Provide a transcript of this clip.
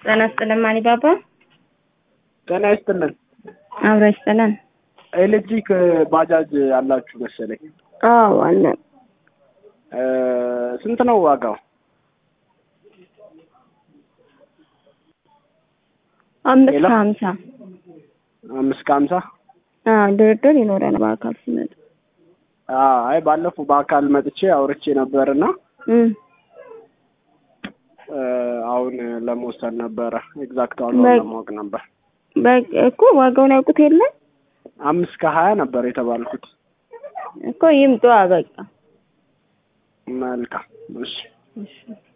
ጤና ይስጥልን ማሊባባ። ጤና ይስጥልን። አብሮ ይስጥልን። ኤሌክትሪክ ባጃጅ አላችሁ መሰለኝ። አዎ አለን። እ ስንት ነው ዋጋው? አምስት ሌላ? ከሀምሳ አምስት ከሀምሳ አዎ ድርድር ይኖረናል በአካል ሲመጡ። አዎ፣ አይ ባለፈው በአካል መጥቼ አውርቼ ነበርና እም እ አሁን ለመወሰን ነበረ ኤግዛክት ዋጋውን በ- ለማወቅ ነበር። በቃ እኮ ዋጋውን ያውቁት የለ አምስት ከሀያ ነበር የተባልኩት። እኮ ይምጡ። በቃ መልካም እሺ። እሺ